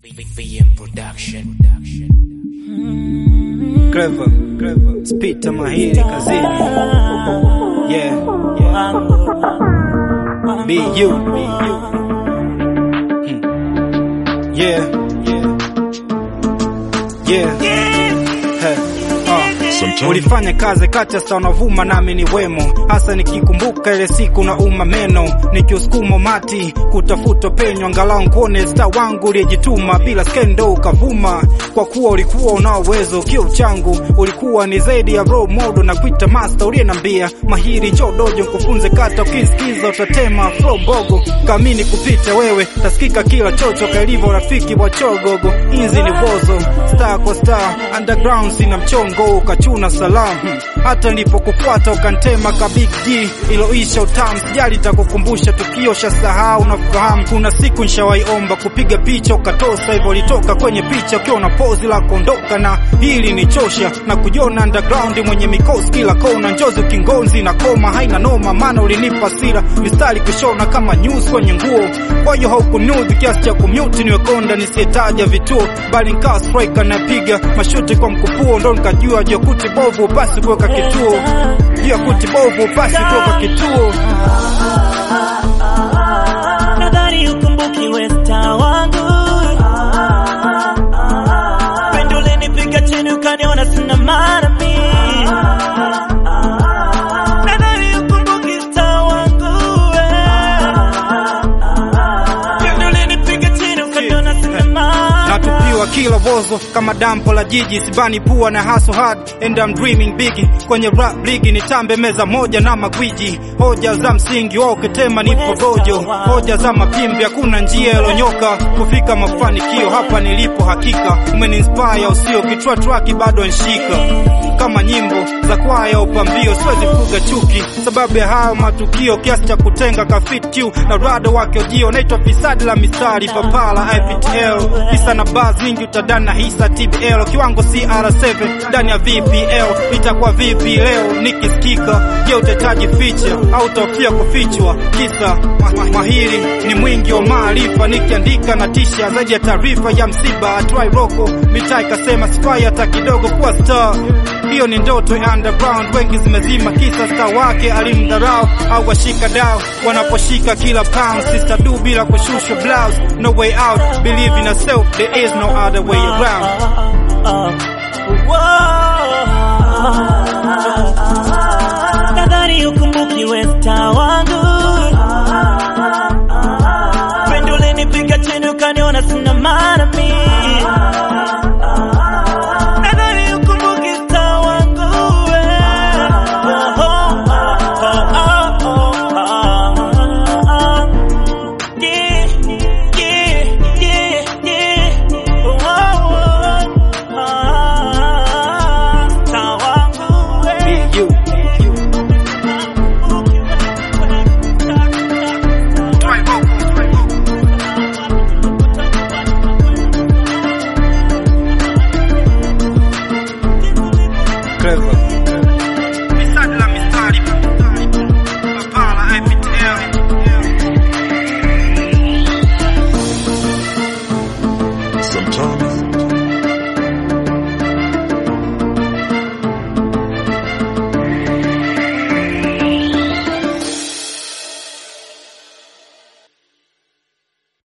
VM Production. Clever, clever. Spita mahiri kazini. Yeah, yeah. Be you, be you. Hmm. Yeah, yeah. Yeah. Hey. Uh. Ulifanya kazi kati sa unavuma nami ni wemo, hasa nikikumbuka ile siku na uma meno, nikiusukuma mati kutafuta penyo, angalau nkuone sta wangu uliyejituma bila skendo ukavuma, kwa kuwa ulikuwa una uwezo kio changu, ulikuwa ni zaidi ya role model na kuita master uliyenambia mahiri njoo dojo nkufunze kata, ukisikiza utatema flow mbogo, kamini kupita wewe tasikika kila chocho, kailivyo rafiki wa chogogo, inzi ni vozo star kwa star, underground sina mchongo ukachuna salamu hata nilipokufuata ukantema ka big G iloisha utamu, sijali takukumbusha tukio shasahau. Nafahamu kuna siku nshawaiomba kupiga picha ukatosa, hivyo litoka kwenye picha ukiwa na pozi la kuondoka, na hili ni chosha na kujiona underground mwenye mikosi kila kona, njozi ukingonzi na koma haina noma, maana ulinipa sira mistari kushona kama news kwenye nguo, kwa hiyo haukunudhi kiasi cha kumute niwekonda nisiyetaja vituo, bali nikawa striker napiga mashuti kwa mkupuo, ndo nikajua jokuti bovu basi kuweka kituo juu ya kuti bovu basi kuweka kituo. Nadhani ukumbuki we star wangu, pendo ulinipiga chini ukaniona sina maana mi. Nadhani ukumbuki star wangu we, pendo ulinipiga chini ukaniona sina maana. natupiwa kila vozo kama dampo la jiji sibani pua na hustle hard and I'm dreaming big kwenye rap ligi nitambe meza moja na magwiji hoja za msingi wao ukitema nipo dojo hoja za mapimbi hakuna njia ilonyoka kufika mafanikio hapa nilipo hakika umeniinspire usio kichwa traki bado nshika kama nyimbo za kwaya upambio siwezi fuga chuki sababu ya hayo matukio kiasi cha kutenga kafitq na rado wake ujio naitwa fisadi la mistari papala iptl hisa na baz nyingi utadana na hisa tbl kiwango cr7 ndani ya vpl itakuwa vipi leo nikisikika je utahitaji ficha au utahofia kufichwa kisa ma ma mahiri ni mwingi wa maarifa nikiandika na tisha zaidi ya taarifa ya msiba atwai roko mitaa ikasema sifai hata kidogo kuwa star hiyo ni ndoto ya underground, wengi zimezima kisa star wake alimdharau au washika dao wanaposhika kila pound. Sister du bila kushushwa blouse, no way out, believe in yourself, there is no other way around. Whoa.